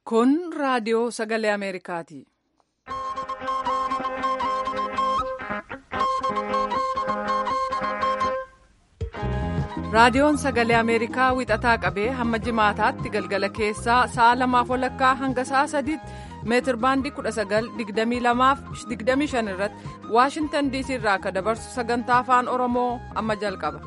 Kun raadiyoo sagalee Ameerikaati. Raadiyoon sagalee Ameerikaa wixataa qabee hamma jimaataatti galgala keessaa sa'a lamaaf walakkaa hanga sa'a sadiitti meetir baandii 1922-25 irratti Waashintan diisii irraa akka dabarsu sagantaa afaan Oromoo amma jalqaba.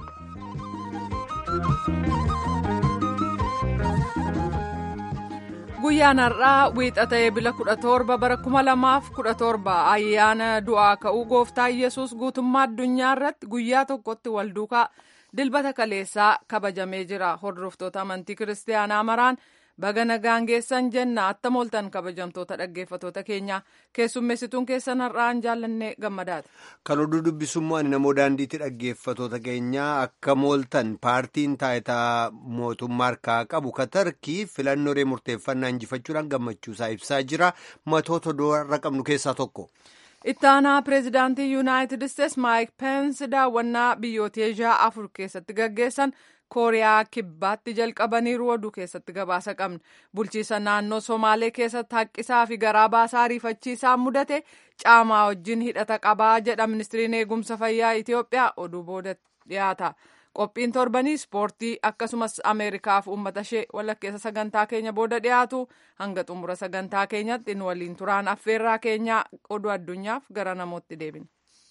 Guyyaan har'aa wiixata eebila 17 bara 2017 ayyaana du'aa ka'uu gooftaa Yesuus guutummaa addunyaa irratti guyyaa tokkotti wal duukaa dilbata kaleessaa kabajamee jira. Hordoftoota amantii kiristaanaa maraan baga nagaan geessan jenna attam ooltan kabajamtoota dhaggeeffatoota keenya keessummeessituun keessan har'aan jaallannee gammadaati. Kan oduu dubbisummaa namoo daandiitti dhaggeeffatoota keenyaa akka mooltan paartiin taayitaa mootummaa harkaa qabu katarkii filannoo murteeffannaa injifachuudhaan gammachuusaa ibsaa jira matoota doorra qabnu keessaa tokko. ittaanaa pireezidaantii yuunaayitid isteets maayik peensi daawwannaa biyyoota eeshiyaa afur keessatti gaggeessan kooriyaa kibbaatti jalqabaniiru oduu keessatti gabaasa qabna bulchiisa naannoo somaalee keessatti haqqisaa fi garaa baasaa ariifachiisaa mudate caamaa wajjin hidhata qabaa jedha ministiriin eegumsa fayyaa itiyoophiyaa oduu booda dhiyaata qophiin torbanii ispoortii akkasumas ameerikaaf uummata ishee walakkeessa sagantaa keenya booda dhiyaatu hanga xumura sagantaa keenyatti nu waliin turaan affeerraa keenyaa oduu addunyaaf gara namootti deebina.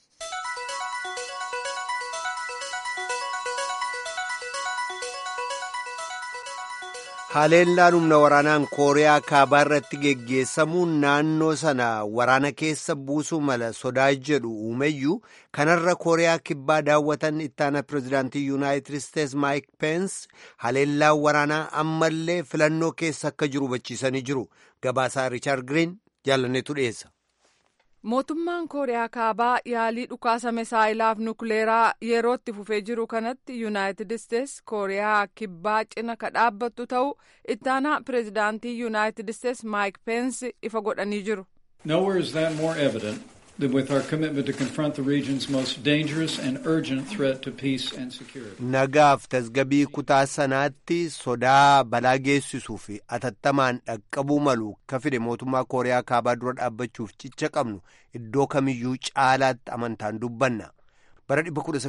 haleellaan humna waraanaan kooriyaa kaabaa irratti geggeessamuun naannoo sana waraana keessa buusuu mala sodaa jedhu uumeyyuu kanarra kooriyaa kibbaa daawwatan ittaana pireezidaantii yuunaayitid isteets maayik peens haleellaan waraanaa ammallee filannoo keessa akka jiru hubachiisanii jiru gabaasaa riichaard giriin jaalanneetu dhiyeessa. mootummaan kooriyaa kaabaa yaalii dhukaasa misaayilaaf nukleeraa yerootti fufee jiru kanatti yuunaayitid isteets kooriyaa kibbaa cina ka dhaabbattu ta'uu ittaanaa pireezidaantii yuunaayitid isteets maayik peensi ifa godhanii jiru. Nowhere is that more evident than with our commitment to confront the region's most dangerous and urgent threat to peace and security. Nagaaf tasgabii kutaa sanaatti sodaa balaa geessisuu fi atattamaan dhaqqabuu malu ka fide mootummaa kooriyaa kaabaa dura dhaabbachuuf cicha qabnu iddoo kamiyyuu caalaatti amantaan dubbanna. bara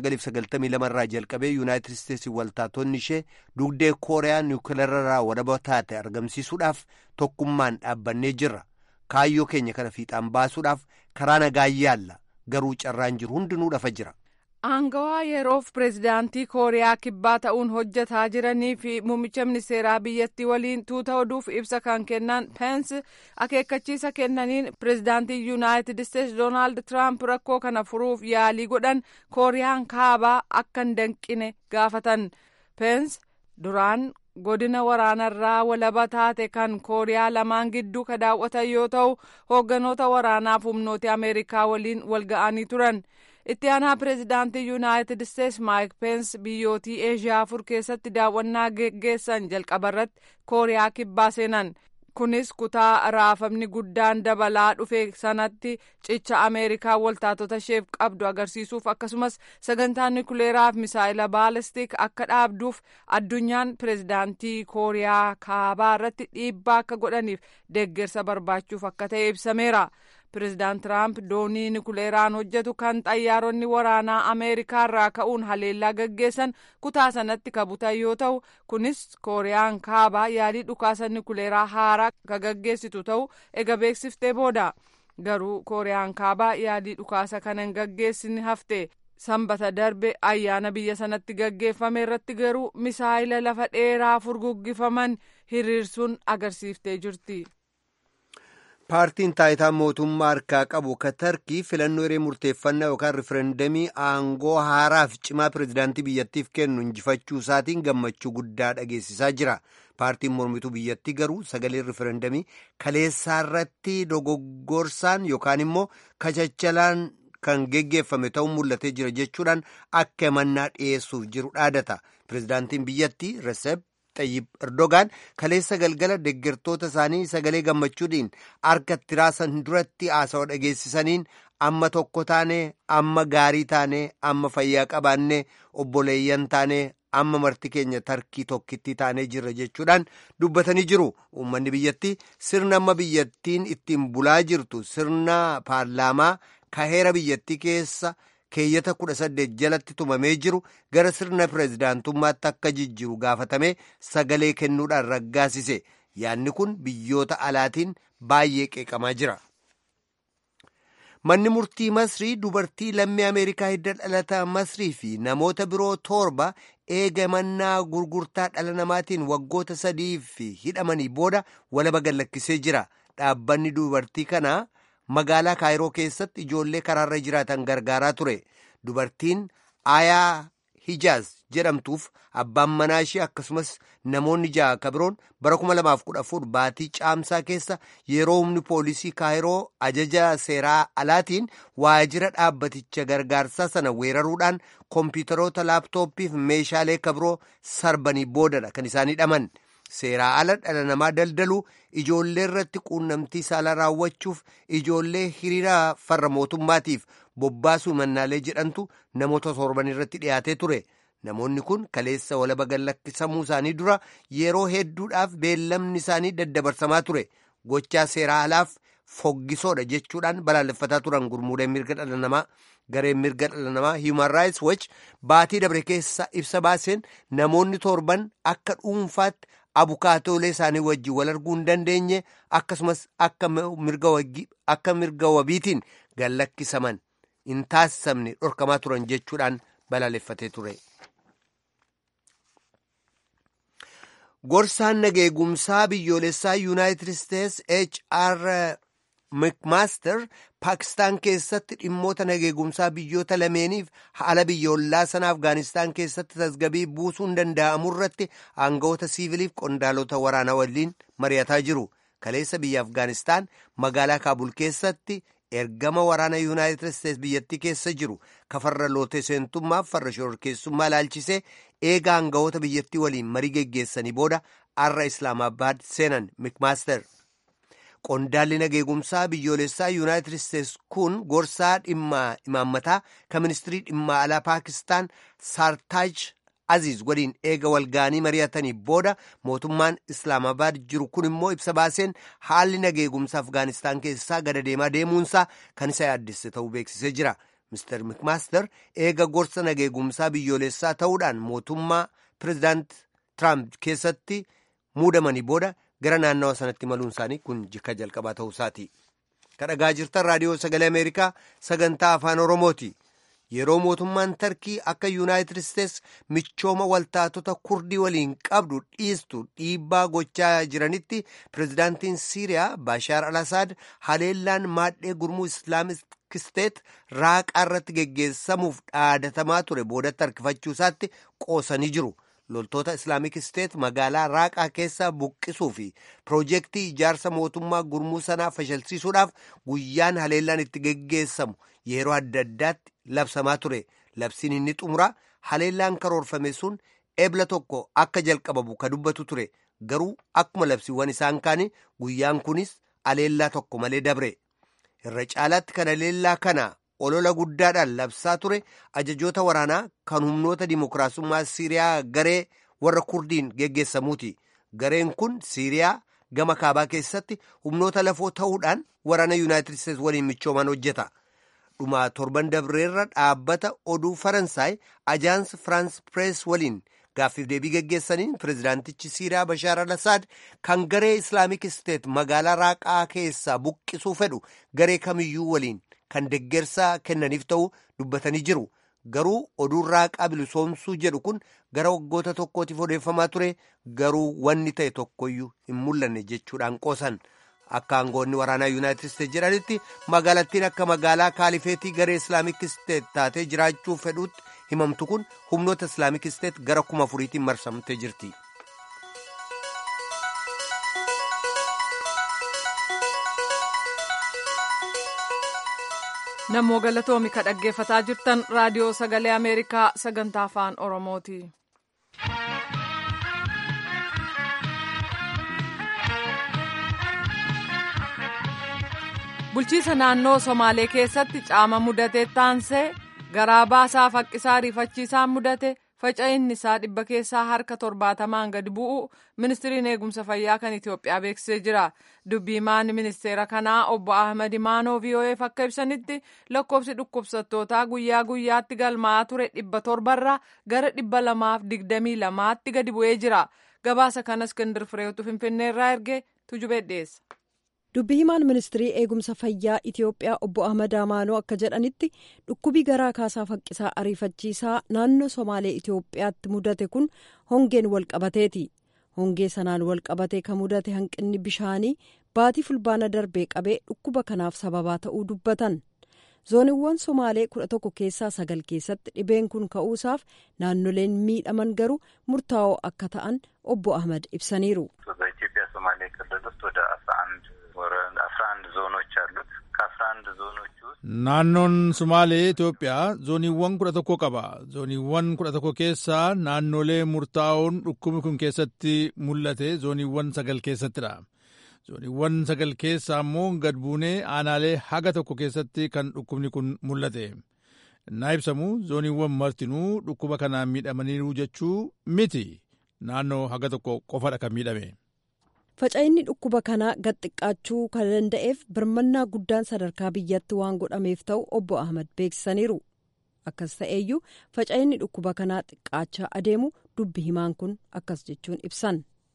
1992 irraa jalqabee yuunaayitid isteetsi waltaatonni ishee dugdee kooriyaa niwukileerarraa walaba taate argamsiisuudhaaf tokkummaan dhaabbannee jirra. kaayyoo keenya kana fiixaan baasuudhaaf karaa nagaa yaalla garuu carraan jiru hundinuu dhafa jira. Aangawaa yeroof pireezidaantii kooriyaa kibbaa ta'uun hojjetaa jiranii fi muummicha ministeeraa biyyattii waliin tuuta oduuf ibsa kan kennan peensi akeekkachiisa kennaniin pireezidaantii yuunaayitid isteetsi doonaald tiraamp rakkoo kana furuuf yaalii godhan kooriyaan kaabaa akka hin danqine gaafatan peensi duraan. godina waraanarraa walaba taate kan kooriyaa lamaan gidduu ka daawwatan yoo ta'u hoogganoota waraanaaf humnoota ameerikaa waliin wal ga'anii turan itti aanaa pireezidaantii yuunaayitid isteets maayik peens biyyootii eeshiyaa afur keessatti daawwannaa geggeessan jalqabarratti kooriyaa kibbaa seenan kunis kutaa raafamni guddaan dabalaa dhufe sanatti cicha ameerikaa waltaatota isheef qabdu agarsiisuuf akkasumas sagantaa nukleeraaf misaayila baalistik akka dhaabduuf addunyaan pireezidaantii kooriyaa kaabaa irratti dhiibbaa akka godhaniif deeggarsa barbaachuuf akka ta'e ibsameera. pireezidaant tiraamp doonii nukleeraan hojjetu kan xayyaaronni waraanaa ameerikaa irraa ka'uun haleellaa gaggeessan kutaa sanatti kabutan yoo ta'u kunis kooriyaan kaabaa yaalii dhukaasa nukleeraa haaraa ka gaggeessitu ta'u ega beeksiftee booda garuu kooriyaan kaabaa yaalii dhukaasa kana hin gaggeessine hafte sanbata darbe ayyaana biyya sanatti gaggeeffame irratti garuu misaayila lafa dheeraa furguggifaman hiriirsuun agarsiiftee jirti. paartiin taayitaa mootummaa harkaa qabu katarkii filannoo hiree murteeffannaa yookaan rifereendamii aangoo haaraaf cimaa pireezidaantii biyyattiif kennu injifachuu isaatiin gammachuu guddaa dhageessisaa jira paartiin mormituu biyyattii garuu sagalee rifereendamii kaleessaa irratti dogoggorsaan yookaan immoo kachachalaan kan geggeeffame ta'uu mul'atee jira jechuudhaan akka himannaa dhiyeessuuf jiru dhaadata pireezidaantiin biyyattii reseep Xayyib Erdogaan kaleessa galgala deeggartoota isaanii sagalee gammachuudhaan harka itti raasan duratti haasawaa dhageessisaniin amma tokko taane amma gaarii taane amma fayyaa qabaanne obboleeyyan taane amma marti keenya tarkii tokkitti taanee jirra jechuudhaan dubbatanii jiru uummanni biyyattii sirna amma biyyattiin ittiin bulaa jirtu sirna paarlaamaa kaheera biyyattii keessa keeyyata kudha saddeet jalatti tumamee jiru gara sirna pireezidaantummaatti akka jijjiru gaafatamee sagalee kennuudhaan raggaasise yaadni kun biyyoota alaatiin baay'ee qeeqamaa jira. manni murtii masrii dubartii lammii ameerikaa hidda dhalata masrii fi namoota biroo torba eega mannaa gurgurtaa dhala namaatiin waggoota sadiif hidhamanii booda walaba gallakkisee jira dhaabbanni dubartii kanaa magaalaa kaayiroo keessatti ijoollee karaarra jiraatan gargaaraa ture dubartiin aayaa hijaaz jedhamtuuf abbaan manaa ishee akkasumas namoonni ja'a ka biroon bara 2014 baatii caamsaa keessa yeroo humni poolisii kaayiroo ajaja seeraa alaatiin waajjira dhaabbaticha gargaarsaa sana weeraruudhaan kompiitaroota laaptooppiif meeshaalee ka biroo sarbanii boodadha kan isaan hidhaman seeraa ala dhala namaa daldaluu ijoollee irratti quunnamtii saalaa raawwachuuf ijoollee hiriira farra mootummaatiif bobbaasuu mannaalee jedhantu namoota torban irratti dhiyaatee ture. namoonni kun kaleessa walaba gallakkisamuu isaanii dura yeroo hedduudhaaf beellamni isaanii daddabarsamaa ture gochaa seeraa alaaf foggisoodha jechuudhaan balaaleffataa turan gurmuudhaan mirga dhala namaa gareen mirga dhala namaa human rights watch baatii dabre keessa ibsa baaseen namoonni torban akka dhuunfaatti abukaatoolee isaanii wajjin wal arguu hin dandeenye akkasumas akka mirga wabiitiin gallakkisaman hin taasisamne dhorkamaa turan jechuudhaan balaaleffatee ture. gorsaan nageegumsaa biyyoolessaa yuunaayitid isteets hr mcmaster paakistaan keessatti dhimmoota nageegumsaa biyyoota lameeniif haala biyyoolaa sana afgaanistaan keessatti tasgabii buusuun danda'amu irratti aangawoota siiviliif qondaalota waraanaa waliin mari'ataa jiru kaleessa biyya afgaanistaan magaalaa kaabul keessatti ergama waraana yuunaayitid isteets biyyattii keessa jiru kafarra lootee seentummaaf farra shororkeessummaa ilaalchisee eega aangawoota biyyattii waliin marii geggeessanii booda arra islaamabaad seenan mikmaaster qondaalli nageegumsaa biyyoolessaa yuunaayitid isteets kun gorsaa dhimma imaammataa kan ministirii dhimma alaa paakistaan saartaaj aziz waliin eega walgaanii mari'atanii booda mootummaan islaamabaad jiru kun immoo ibsa baaseen haalli nageegumsa afgaanistaan keessaa gada deemaa deemuunsaa kan isa yaaddesse ta'uu beeksisee jira mister mikmaaster eega gorsa nageegumsaa biyyoolessaa ta'uudhaan mootummaa pireezidaant tiraamp keessatti muudamanii booda gara naannawa sanatti maluun isaanii kun jikka jalqabaa ta'uu isaati kadhagaa jirtan raadiyoo sagalee ameerikaa sagantaa afaan oromooti. yeroo mootummaan tarkii akka yuunaayitid isteets michooma waltaatota kurdii waliin qabdu dhiistu dhiibbaa gochaa jiranitti pireezidaantiin siiriyaa baashaar al asaad haleellaan maadhee gurmuu islaamik isteet raaqaa irratti geggeessamuuf dhaadatamaa ture boodatti harkifachuu isaatti qoosanii jiru loltoota islaamik isteet magaalaa raaqaa keessa buqqisuu fi piroojeektii ijaarsa mootummaa gurmuu sanaa fashalsiisuudhaaf guyyaan haleellaan itti geggeessamu yeroo adda addaatti labsamaa ture labsiin inni xumura haleellaan karoorfame sun ebla tokko akka jalqabamu ka dubbatu ture garuu akkuma labsiiwwan isaan kaanii guyyaan kunis haleellaa tokko malee dabre irra caalaatti kan haleellaa kana olola guddaadhaan labsaa ture ajajoota waraanaa kan humnoota dimokiraasummaa siiriyaa garee warra kurdiin geggeessamuuti gareen kun siiriyaa gama kaabaa keessatti humnoota lafoo ta'uudhaan waraana yuunaayitid isteets waliin michooman hojjeta. dhuma torban dabreerra dhaabbata oduu faransaay ajaans firaans pirees waliin gaaffiif deebii geggeessaniin pireezidaantichi siiriyaa bashaar al asaad kan garee islaamik isteet magaalaa raaqaa keessaa buqqisuu fedhu garee kamiyyuu waliin kan deggersaa kennaniif ta'uu dubbatanii jiru garuu oduun raaqaa bilisoomsuu jedhu kun gara waggoota tokkootiif odeeffamaa ture garuu wanni ta'e tokkoyyuu hin mul'anne jechuudhaan qoosan. akka aangoonni waraanaa yuunaayitid isteet jedhanitti magaalattiin akka magaalaa kaalifeetii garee islaamik isteet taatee jiraachuu fedhuutti himamtu kun humnoota islaamik isteet gara kuma afuriitiin marsamtee jirti. namoo galatoomi ka dhaggeeffataa jirtan raadiyoo sagalee ameerikaa sagantaa afaan oromooti. bulchiisa naannoo somaalee keessatti caama mudate taansee garaa baasaa faqqisaa rifachiisaan mudate faca'inni isaa dhibba keessaa harka torbaatamaan gadi bu'u ministiriin eegumsa fayyaa kan Itoophiyaa beeksisee jira. Dubbiimaan ministeera kanaa obbo Ahmad Imaanoo VOA'f akka ibsanitti lakkoofsi dhukkubsattootaa guyyaa guyyaatti galmaa'aa ture dhibba torbarraa gara dhibba lamaaf digdamii lamaatti gadi bu'ee jira. Gabaasa kanas Iskindir Fireetu Finfinneerraa erge tujubee dhiyeessa. dubbi himaan ministirii eegumsa fayyaa itiyoophiyaa obbo ahmad amaanoo akka jedhanitti dhukkubii garaa kaasaa faqqisaa ariifachiisaa naannoo somaalee itiyoophiyaatti mudate kun hongeen walqabateeti hongee sanaan walqabatee kan mudate hanqinni bishaanii baatii fulbaana darbee qabee dhukkuba kanaaf sababaa ta'uu dubbatan zooniiwwan somaalee kudha tokko keessaa sagal keessatti dhibeen kun ka'uusaaf naannoleen miidhaman garuu murtaa'oo akka ta'an obbo ahmad ibsaniiru. አስራ አንድ ዞኖች አሉት ከአስራ አንድ ዞኖች ውስጥ naannoon sumaalee Itoophiyaa zooniiwwan kudha tokko qaba. Zooniiwwan kudha tokko keessaa naannolee murtaa'oon dhukkubni kun keessatti mul'ate zooniiwwan sagal keessattidha. Zooniiwwan sagal keessaa immoo gad buunee aanaalee haga tokko keessatti kan dhukkubni kun mul'ate. Naa ibsamu zooniiwwan martinuu dhukkuba kanaan miidhamaniiru jechuu miti. Naannoo haga tokko qofadha kan miidhame. faca'inni dhukkuba kanaa gad xiqqaachuu kan danda'eef birmannaa guddaan sadarkaa biyyatti waan godhameef ta'u obbo ahmad beeksisaniiru akkas ta'eeyyuu faca'inni dhukkuba kanaa xiqqaachaa adeemu dubbi himaan kun akkas jechuun ibsan.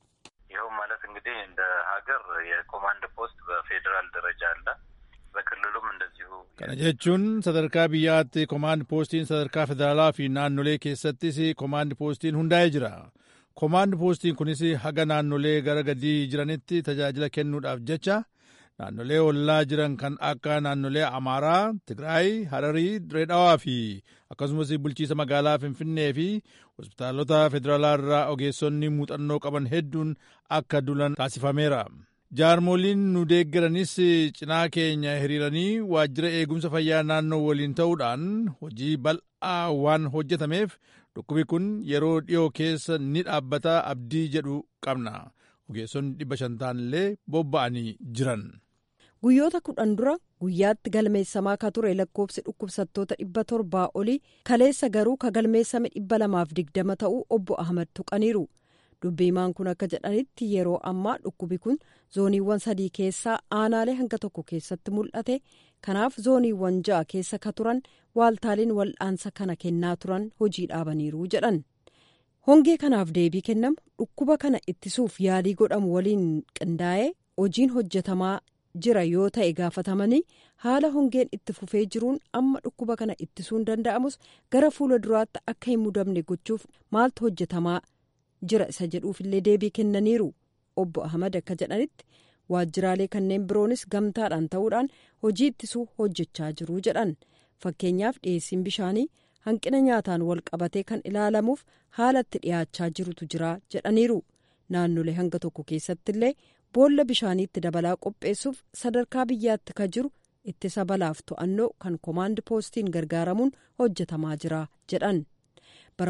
ይኸው ማለት እንግዲህ እንደ ሀገር የኮማንድ ፖስት በፌዴራል ደረጃ አለ በክልሉም እንደዚሁ kana jechuun sadarkaa biyyaatti komaand poostiin sadarkaa federaalaa fi naannolee keessattis komaand poostiin hundaa'ee jira. Komaand poostiin kunis haga naannolee gara gadii jiranitti tajaajila kennuudhaaf jecha naannolee ollaa jiran kan akka naannolee Amaaraa, Tigraay, Hararii, Direedhaawaa fi akkasumas bulchiisa magaalaa Finfinnee fi hospitaalota federaalaa irraa ogeessonni muuxannoo qaban hedduun akka dulan taasifameera. Jaarmoliin nu deeggaranis cinaa keenya hiriiranii waajjira eegumsa fayyaa naannoo waliin ta'uudhaan hojii bal'aa waan hojjetameef dhukkubi kun yeroo dhiyoo keessa ni dhaabbata abdii jedhu qabna ogeessonni dhibba shan ta'anillee bobba'anii jiran. guyyoota kudhan dura guyyaatti galmeessamaa ka ture lakkoofsi dhukkubsattoota dhibba torbaa olii kaleessa garuu ka galmeessame dhibba lamaaf digdama ta'uu obbo ahmad tuqaniiru dubbiimaan kun akka jedhanitti yeroo ammaa dhukkubi kun zooniiwwan sadii keessaa aanaalee hanga tokko keessatti mul'ate kanaaf zooniiwwan ja'a keessa ka turan waaltaaliin wal'aansa kana kennaa turan hojii dhaabaniiru jedhan hongee kanaaf deebii kennamu dhukkuba kana ittisuuf yaalii godhamu waliin qindaa'ee hojiin hojjetamaa jira yoo ta'e gaafatamanii haala hongeen itti fufee jiruun amma dhukkuba kana ittisuun danda'amus gara fuula duraatti akka hin mudamne gochuuf maaltu hojjetamaa jira isa jedhuufillee deebii kennaniiru obbo ahmad akka jedhanitti waajjiraalee kanneen biroonis gamtaadhaan ta'uudhaan hojii ittisuu hojjechaa jiru jedhan fakkeenyaaf dhiyeessiin bishaanii hanqina nyaataan wal qabatee kan ilaalamuuf haalatti dhiyaachaa jirutu jira jedhaniiru naannolee hanga tokko keessattillee boolla bishaaniitti dabalaa qopheessuuf sadarkaa biyyaatti ka jiru ittisa balaaf to'annoo kan komaand poostiin gargaaramuun hojjetamaa jira jedhan bara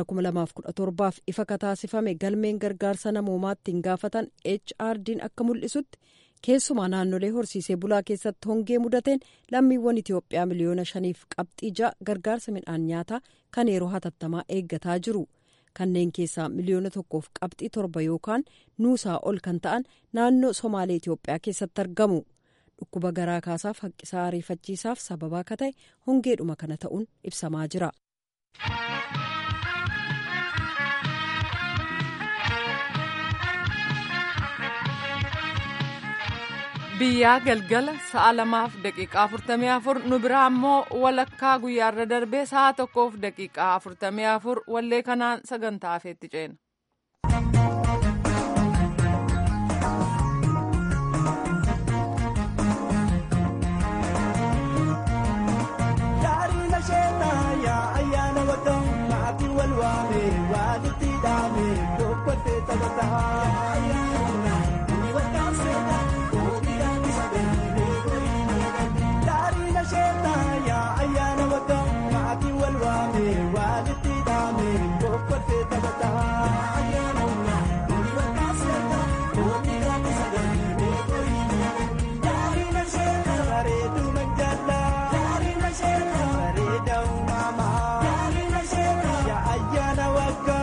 2017f ifa ka taasifame galmeen gargaarsa namoomaatti hin gaafatan HRD'n akka mul'isutti keessumaa naannolee horsiisee bulaa keessatti hongee mudateen lammiiwwan Itoophiyaa miliyoona shaniif qabxii ja'a gargaarsa midhaan nyaataa kan yeroo hatattamaa eeggataa jiru. kanneen keessaa miliyoona tokkoof qabxii torba yookaan nuusaa ol kan ta'an naannoo somaalee Itoophiyaa keessatti argamu dhukkuba garaa kaasaaf haqqisaa ariifachiisaaf sababaa akka ta'e hongeedhuma kana ta'uun ibsamaa jira. biyyaa galgala sa'a lamaaf daqiiqaa afurtamii afur nu biraa ammoo walakkaa guyyaarra darbee sa'a tokkoof daqiiqaa afurtamii afur wallee kanaan sagantaa hafeetti ceena. Ayana wagga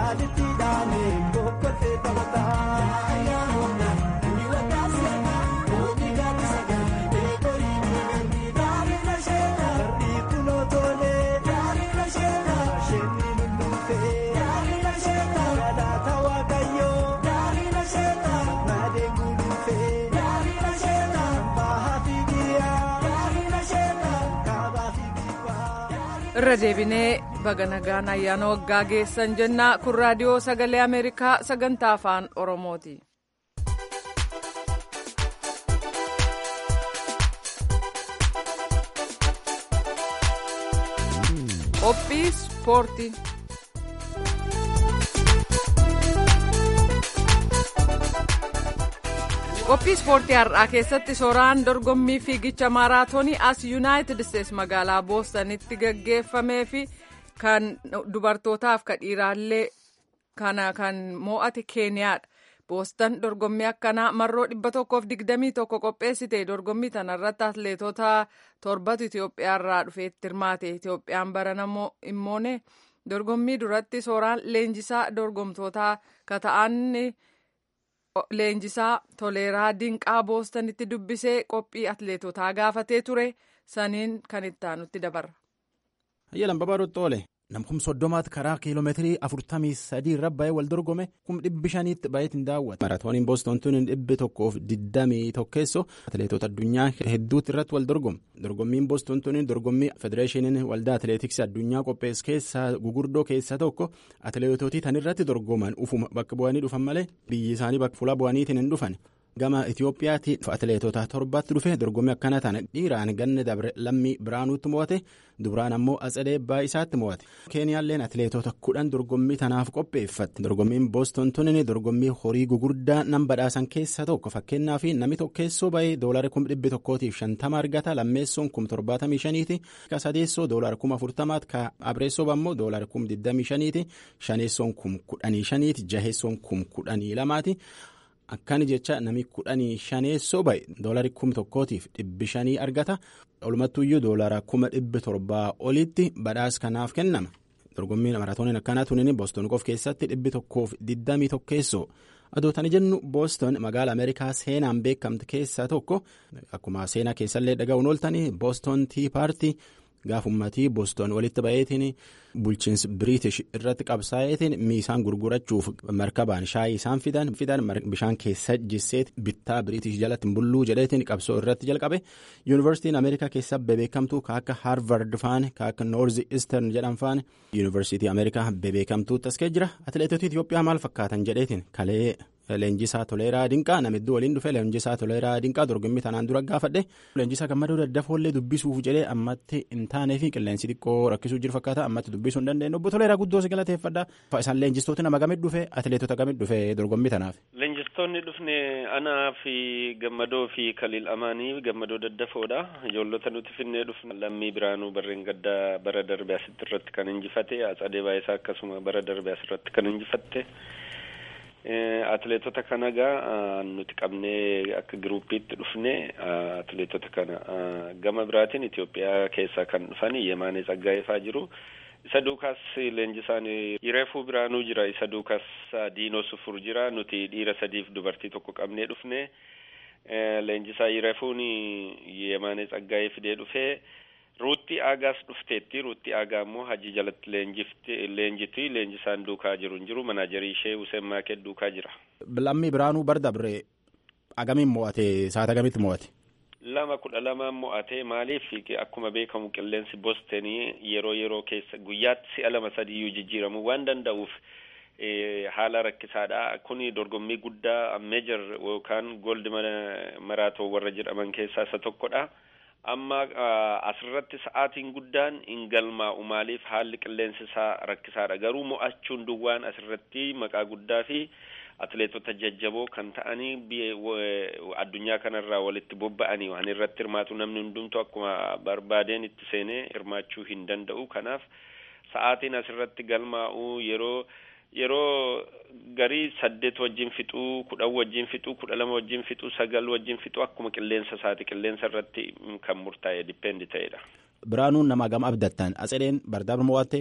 irra deebinee baga nagaan ayyaana waggaa geessan jennaa kun raadiyoo sagalee ameerikaa sagantaa afaan oromooti. qophii ispoortii. qophii ispoortii har'aa keessatti sooraan dorgommii fiigicha maaraatoonii as yuunaayitid isteets magaalaa boostanitti gaggeeffamee fi kan dubartootaaf ka dhiiraallee kana kan mo'ate keeniyaadha. boostan dorgommii akkanaa marroo dhibba tokkoof digdamii tokko qopheessite dorgommii tanarratti atleetota torbatu Itoophiyaarraa dhufeetti hirmaate Itoophiyaan barana immoone dorgommii duratti sooraan leenjisaa dorgomtootaa ka ta'an leenjisaa toleeraa dinqaa boostanitti dubbisee qophii atleetotaa gaafatee ture saniin kan itti aanutti dabarra. Hayyalan babaarutti oole namkum soddomaatti karaa kiiloomeetirii afurtamii sadii irra ba'ee wal dorgome kum dhibbi shaniitti ba'eetiin daawwata. Maraatooniin booston tun dhibbi tokkoof diddamii tokkeessoo atileetota addunyaa hedduutti irratti wal dorgomu. Dorgommiin booston tun dorgommii federeeshiniin waldaa atileetiksii addunyaa qopheessu keessaa gugurdoo keessaa tokko atileetotii tan irratti dorgoman ufuma bakka bu'anii dhufan malee biyyi isaanii bakka fuula bu'aniitiin hin dhufan. gama Itoophiyaatti atileetota torbaatti dhufe dorgommii akkana tana dhiiraan ganna dabre lammii biraanuutti mo'ate dubraan ammoo atsadee baa'isaatti mo'ate keeniyaalleen atileetota kudhan dorgommii tanaaf qopheeffatti dorgommiin booston tunin dorgommii horii gugurdaa nan badhaasan keessaa tokko fakkeenyaaf namni tokkeessoo ba'ee doolarii kum dhibbi tokkootiif shantama argata lammeessoon kum torbaatamii shaniiti ka sadeessoo doolarii kum afurtamaati ka abreessoo ammoo doolarii kum digdamii shaniiti shaneessoon kum kudhanii shaniiti jaheessoon kum kudhanii lamaati. Akkani jecha nami kudhanii shaneessoo ba'e doolarii kuma tokkootiif dhibbi shanii argata. Walumattuyyuu doolara kuma dhibbi torbaa olitti badhaasa kanaaf kennama. Dorgommiin maraatooniin akkanaa tunin booston qof keessatti dhibbi tokkoof diddamii tokkeessoo. Adootani jennu booston magaala Ameerikaa seenaan beekamte keessaa tokko akkuma seenaa keessallee dhaga'uun ooltanii booston tii paartii. Gaaf ummatii booston walitti ba'eetiin bulchiinsi biriitish irratti qabsaa'eetiin miisaan gurgurachuuf markabaan shaayii isaan fidan fidan bishaan keessa jisseet bittaa biriitish jalatti bulluu jedheetiin qabsoo irratti jalqabe yuunivarsiitiin ameerikaa keessa bebeekamtuu ka akka haarvard faan ka akka noorzi istern jedhan faan yuunivarsiitii ameerikaa bebeekamtuutti as jira atileetota itiyoophiyaa maal fakkaatan jedheetiin kalee. Leenjisaa Toleeraa Dinqaa namidduu waliin dhufe Leenjisaa Toleeraa Dinqaa dorgommii tanaan dura gaafadhe Leenjisaa gammadoo daddafoollee dubbisuuf jedhee ammatti hin taanee fi qilleensi xiqqoo rakkisuu jiru fakkaata ammatti dubbisuu hin dandeenye obbo Toleeraa guddoo si galateeffadha. Isaan leenjistooti nama gamit dhufe atileetota gamit dhufe dorgommii tanaaf. Leenjistoonni dhufne anaa fi gammadoo fi kaliil amaanii gammadoo daddafoodha ijoollota nuti finnee dhufne lammii biraanuu barreen gaddaa bara darbe asitti irratti kan injifate atsadee baayisaa akkasuma bara darbe asirratti kan injifatte. Atileetota kana gaa nuti qabnee akka giruuppiitti dhufne atileetota kana gama biraatiin Itoophiyaa keessaa kan dhufan Yemaanee Tsaggaayefaa jiru. Isa duukaas leenjisaan Yireefuu Biraanuu jira. Isa duukaas Diinoo Sufur jira. Nuti dhiira sadiif dubartii tokko qabnee dhufne. Leenjisaa Yireefuun Yemaanee Tsaggaayee fidee dhufee. Ruutti aagaas dhufteetti ruutti aagaa immoo hajii jalatti leenjiti leenjisaan duukaa jiru hin jiru manaajarii ishee Hussein Maaket duukaa jira. Lammii Biraanuu Bardabre agamiin mo'ate saata agamitti mo'ate. Lama kudha lamaan mo'ate maaliif akkuma beekamu qilleensi boostanii yeroo yeroo keessa guyyaatti si'a lama sadiyyuu jijjiiramuu waan danda'uuf haala rakkisaadha. Kuni dorgommii guddaa meejor yookaan gooldi maraatoo warra jedhaman keessaa isa tokkodha. amma asirratti sa'aatiin guddaan hin galmaa'u maaliif haalli qilleensi isaa rakkisaadha garuu mo'achuun duwwaan asirratti maqaa guddaa fi atileetota jajjaboo kan ta'anii addunyaa kanarraa walitti bobba'anii waan irratti hirmaatu namni hundumtu akkuma barbaadeen itti seenee hirmaachuu hin danda'u kanaaf sa'aatiin asirratti galmaa'u yeroo yeroo garii saddeet wajjin fixuu kudhan wajjin fixuu kudha lama wajjin fixuu sagal wajjin fixuu akkuma qilleensa isaati qilleensa irratti kan murtaa'e dipendi ta'edha. Biraanuun nama gama abdattan atsadeen bardaabra mo'atte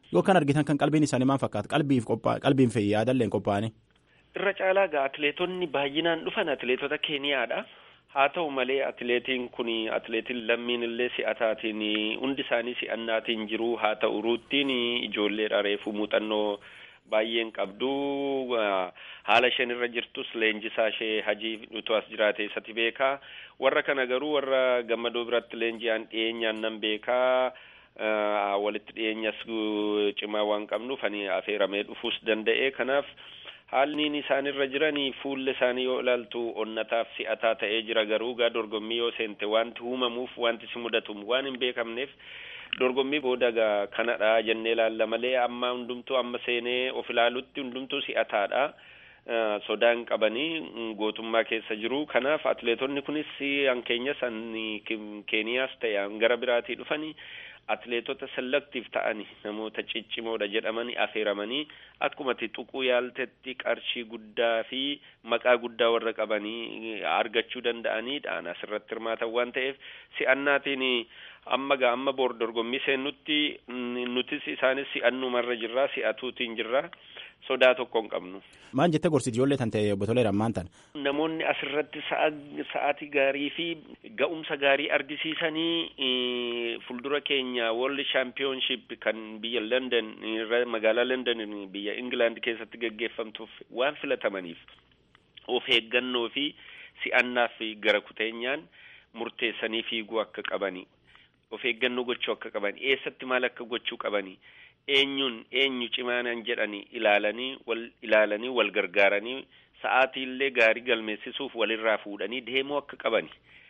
yoo kan argitan kan qalbiin isaanii maal fakkaata qalbiif qalbiin fi yaadalleen qophaa'anii. irra caalaa gaa atileetonni baay'inaan dhufan atileetota keeniyaadha haa ta'u malee atileetiin kun atileetiin lammiin illee si'ataatiin hundi isaanii si'annaatiin jiru haa ta'u ruuttiin ijoolleedha reefu muuxannoo baay'een qabdu haala isheen irra jirtus leenjisaa ishee hajii utuu as jiraate isatti beekaa warra kana garuu warra gammadoo biratti leenji'aan dhiyeenyaan nan beekaa walitti dhiyeenyas cimaa waan qabnuuf ani affeeramee dhufuus danda'e kanaaf haalli isaan irra jiranii fuulli isaanii yoo ilaaltu onnataaf si'ataa ta'ee jira garuu gaa dorgommii yoo seente wanti uumamuuf wanti si mudatu waan hin beekamneef dorgommii booda gaa kanadha jennee ilaalla malee amma hundumtuu amma seenee of ilaalutti hundumtuu si'ataadha. sodaan qabanii gootummaa keessa jiru kanaaf atileetonni kunis hankeenya san keeniyaas ta'e gara biraatii dhufanii atileetota selektiif ta'anii namoota ciccimoodha jedhamanii affeeramanii akkumatti tuquu yaaltetti qarshii guddaa fi maqaa guddaa warra qabanii argachuu danda'aniidhaan asirratti hirmaatan waan ta'eef si'annaatiin amma gaa amma boor dorgommii seennutti nutis isaanis si'annumarra jirra si'atuutiin jirra sodaa tokko hin qabnu. Maal jettee gorsi ijoollee tan ta'e obbo Toleeraan maan tan? Namoonni asirratti sa'aatii gaarii fi ga'umsa gaarii argisiisanii fuuldura keenya World Championship kan biyya London magaalaa London biyya England keessatti gaggeeffamtuuf waan filatamaniif of eeggannoo fi si'annaaf gara kuteenyaan murteessanii fiiguu akka qabani. Of eeggannoo gochuu akka qabani. Eessatti maal akka gochuu qabani. eenyuun eenyu cimaanan jedhanii ilaalanii wal ilaalanii wal gargaaranii sa'aatiillee gaarii galmeessisuuf walirraa fuudhanii deemuu akka qabani.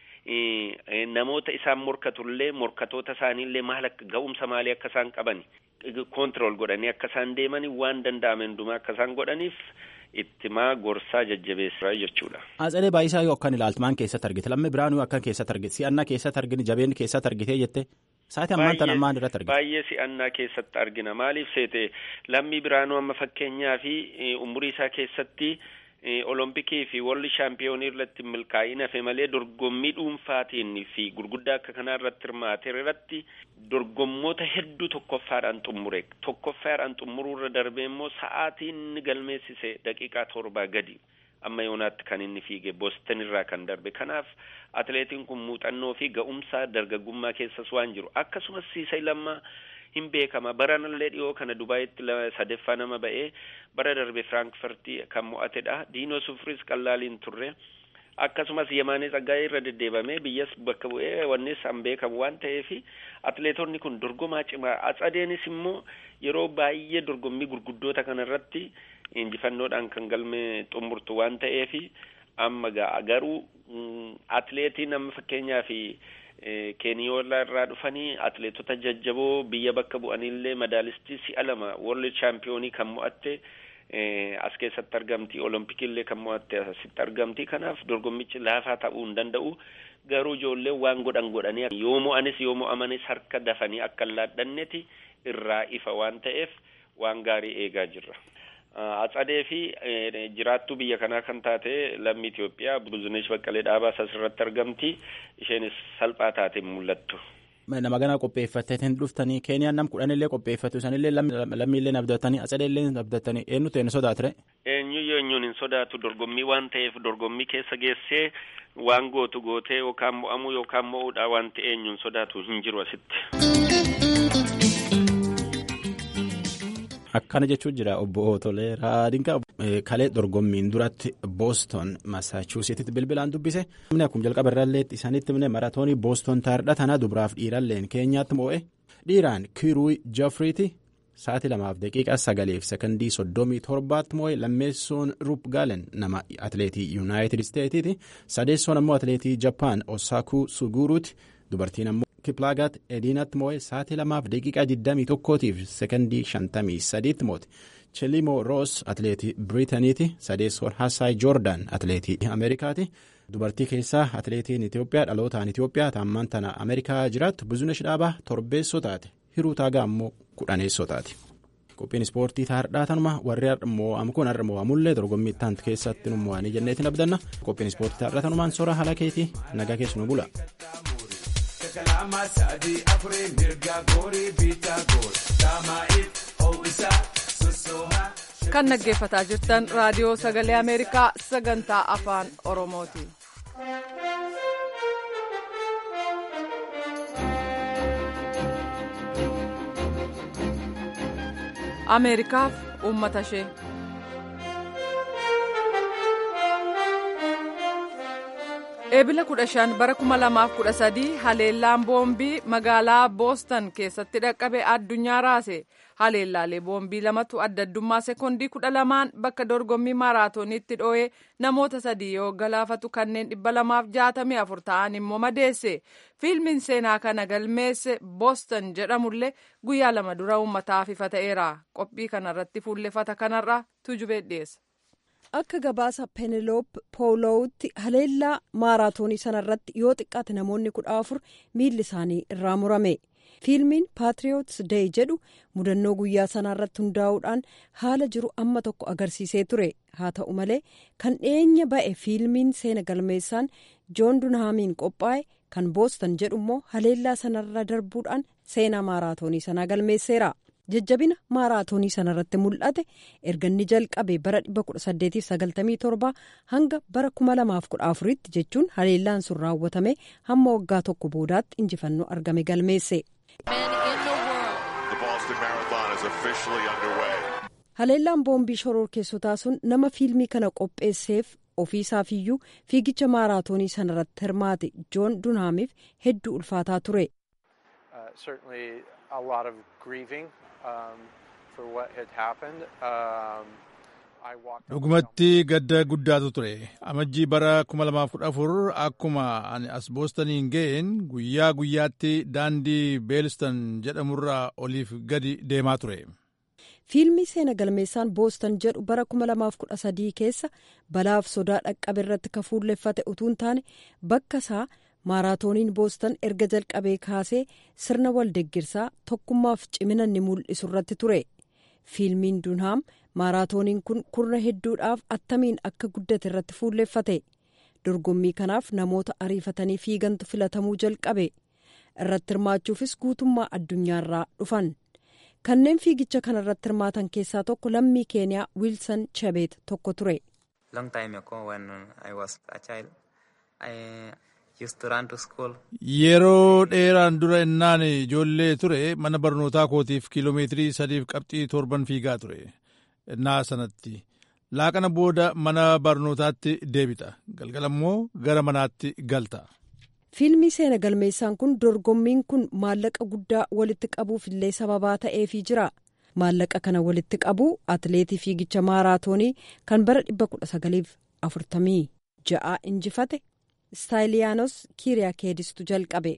Namoota isaan morkatullee morkatoota isaaniillee maal akka ga'umsa maalii akka isaan qabani koontirool godhanii akka isaan deemanii waan danda'ame hundumaa akka isaan godhaniif ittimaa gorsaa jajjabeessaa jechuudha. Atsalee Baayisaa yoo akkan ilaaltu maan keessatti argite lammii biraanuu akkan keessatti argite si'annaa keessatti argine jabeen keessatti argitee jette sa'aatii ammaan tan ammaan irratti argite. Baay'ee si'annaa keessatti argina maaliif seete lammii biraanuu amma fakkeenyaa fi umurii isaa keessatti olompikii fi walli shaampiyoonii irratti milkaa'ina fe malee dorgommii dhuunfaatiin fi gurguddaa akka kanaa irratti hirmaate irratti dorgommoota hedduu tokkoffaadhaan xumure tokkoffaadhaan xumuruu irra darbee immoo sa'aatiin inni galmeessise daqiiqaa torbaa gadi amma yoonaatti kan inni fiige boston irraa kan darbe kanaaf atileetiin kun muuxannoo fi ga'umsaa dargaggummaa keessas waan jiru akkasumas siisay lammaa hin beekama baranallee dhiyoo kana dubaayitti sadeeffaa nama ba'ee bara darbe firaankifartii kan mo'atedha diinoo sufris qallaaliin turre akkasumas yemaanee tsaggaa'ee irra deddeebamee biyyas bakka bu'ee wannis an beekamu waan ta'eef atileetonni kun dorgomaa cimaa atsadeenis immoo yeroo baay'ee dorgommii gurguddoota kanarratti injifannoodhaan kan galme xumurtu waan ta'eef amma garuu atileetiin amma fakkeenyaaf keeniyoolaa irraa dhufanii atileetota jajjaboo biyya bakka bu'anillee madaalistii si'a lama world chaampiyoonii kan mo'atte as keessatti argamti olompikillee kan mo'atte asitti argamti kanaaf dorgommichi laafaa ta'uu hin danda'u garuu ijoollee waan godhan godhanii yoo mo'anis yoo mo'amanis harka dafanii akka hin laadhanneeti irraa ifa waan ta'eef waan gaarii eegaa jirra. Atsadee fi jiraattuu biyya kanaa kan taate lammii Itoophiyaa Buzunesh Baqqalee Dhaabaas asirratti argamti. Isheenis salphaa taate mul'attu. Nama ganaa qopheeffatanii dhuftanii Keeniyaan nam kudhanillee qopheeffatu isaanillee lammiillee abdatanii atsadeellee abdatanii eenyutu eenyu sodaatire. Eenyu eenyuun hin sodaatu dorgommii waan ta'eef dorgommii keessa geessee waan gootu gootee yookaan mo'amuu yookaan mo'uudha waan ta'e eenyuun sodaatu hin jiru asitti. Akkana jechuun jira obbo Toleeraa Dinqaa kalee dorgommiin duratti Booston Masaachuusettitti bilbilaan dubbise. Namni akkuma jalqaba irraallee isaanitti himne maratoonii Booston taa'edha tanaa dubaraaf dhiiralleen keenyaatti moo'e. Dhiiraan Kiiruu Joofriiti sa'aatii lamaaf daqiiqaa sagaleef sekondii soddomii torbaatti moo'e lammeessoon Ruup Gaalen nama atileetii Yuunaayitid Isteetiiti. Sadeessoon ammoo atileetii Jappaan Osaakuu Suguuruuti. Dubartiin ammoo Kiplaagaat Ediinaatti moo'e sa'aatii lamaaf daqiiqaa 21tiif sekondii 53tti moo'e. Chelimoo Roos atileetii Biriitaniiti. Sadeessoon Hassaay Joordaan atileetii Ameerikaati. Dubartii keessaa atileetiin Itoophiyaa dhalootaan Itoophiyaa taammaan tana Ameerikaa jiraattu Buzunesh Dhaabaa torbeessoo taate. Hiruu Taagaa ammoo kudhaneessoo taate. Qophiin ispoortii taardhaa tanuma warri mo'amu kun har'a mo'amullee dorgommii itti keessatti nu mo'anii jenneetiin abdanna. Qophiin ispoortii taardhaa tanumaan soora haala keetii nagaa keessumaa bula. kalama sadi afure mirga gori bita gor dama it kan dhaggeeffataa jirtan raadiyoo sagalee ameerikaa sagantaa afaan oromooti. ameerikaaf uummata ishee. eebila kudha shan bara kuma lamaaf kudha sadii haleellaan boombii magaalaa boostan keessatti dhaqqabe addunyaa raase haleellaalee boombii lamatu adda addummaa sekondii kudha lamaan bakka dorgommii maaraatooniitti dhoo'ee namoota sadii yoo galaafatu kanneen dhibba lamaaf jaatamii afur ta'an immoo madeesse fiilmiin seenaa kana galmeesse boostan jedhamullee guyyaa lama dura uummataaf ifa ta'eera qophii kanarratti fuulleffata kanarra tujubee dhiyeessa. akka gabaasa peeneloop poolowutti haleellaa maaraatoonii sanarratti yoo xiqqaate namoonni kudha afur miilli isaanii irraa murame fiilmiin paatriyoots deey jedhu mudannoo guyyaa sanaarratti hundaa'uudhaan haala jiru amma tokko agarsiisee ture haa ta'u malee kan dhiyeenya ba'e fiilmiin seena galmeessaan joon dunhaamiin qophaa'e kan boostan jedhu immoo haleellaa sanarra darbuudhaan seenaa maaraatoonii sanaa galmeesseera. jajjabina maaraatoonii sanarratti mul'ate erga inni jalqabe bara 1897 hanga bara 2014tti jechuun haleellaan sun raawwatame hamma waggaa tokko boodaatti injifannoo argame galmeesse. haleellaan boombii shororkeessotaa sun nama fiilmii kana qopheesseef ofiisaafiyyuu fiigicha maaraatoonii sanarratti hirmaate joon dunhaamiif hedduu ulfaataa ture. dhugumatti gadda guddaatu ture amajjii bara 2014 akkuma ani as boostaniin ga'een guyyaa guyyaatti daandii beelistan jedhamurraa oliif gadi deemaa ture. fiilmii seena galmeessaan boostan jedhu bara 2013 keessa balaaf sodaa dhaqqabe irratti ka fuulleffate utuun taane bakka isaa maaraatooniin boostan erga jalqabee kaasee sirna waldeggersaa tokkummaaf cimina ni mul'isu irratti ture fiilmiin dunhaam maaraatooniin kun kurna hedduudhaaf attamiin akka guddate irratti fuulleffate dorgommii kanaaf namoota ariifatanii fiigantu filatamuu jalqabe irratti hirmaachuufis guutummaa addunyaarraa dhufan kanneen fiigicha kana irratti hirmaatan keessaa tokko lammii keeniyaa wiilsan chabeet tokko ture. yeroo dheeraan dura innaan ijoollee ture mana barnootaa kootiif kiiloomeetirii sadiif qabxii torban fiigaa ture innaa sanatti laaqana booda mana barnootaatti deebita galgala immoo gara manaatti galta. fiilmii seena galmeessaan kun dorgommiin kun maallaqa guddaa walitti qabuuf illee sababaa ta'eefii jira maallaqa kana walitti qabu atileetii fiigicha maaraatoonii kan bara 1946 injifate. staayiliyaanos kiiriyaa keedistu jalqabe.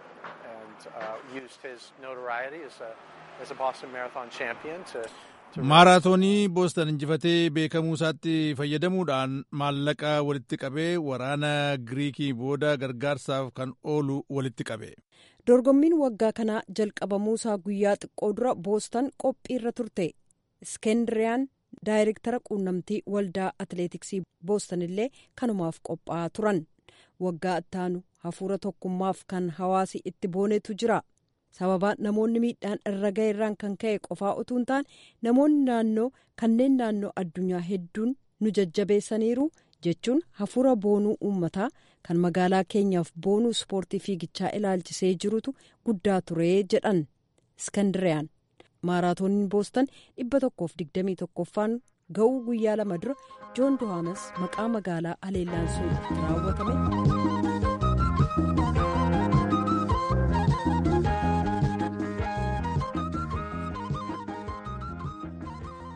maaraatoonii boostan injifatee beekamuu isaatti fayyadamuudhaan maallaqa walitti qabee waraana giriikii booda gargaarsaaf kan oolu walitti qabe. dorgommiin waggaa kanaa jalqabamuu isaa guyyaa xiqqoo dura boostan qophiirra turte iskendiriyaan daayirektara quunnamtii waldaa atileetiksii boostan illee kanumaaf qophaa'aa turan. waggaa ittaanu hafuura tokkummaaf kan hawaasi itti boonetu jira sababa namoonni miidhaan irra ga'e irraan kan ka'e qofaa utuu hin taane namoonni naannoo kanneen naannoo addunyaa hedduun nu jajjabeessaniiru jechuun hafuura boonuu uummataa kan magaalaa keenyaaf boonuu ispoortii fiigichaa ilaalchisee jirutu guddaa ture jedhan iskandiriyaan maaraatooniin boostan dhibba tokkoof digdamii tokkoffaan ga'uu guyyaa lama dura joon duhaamas maqaa magaalaa haleellaan sun raawwatame.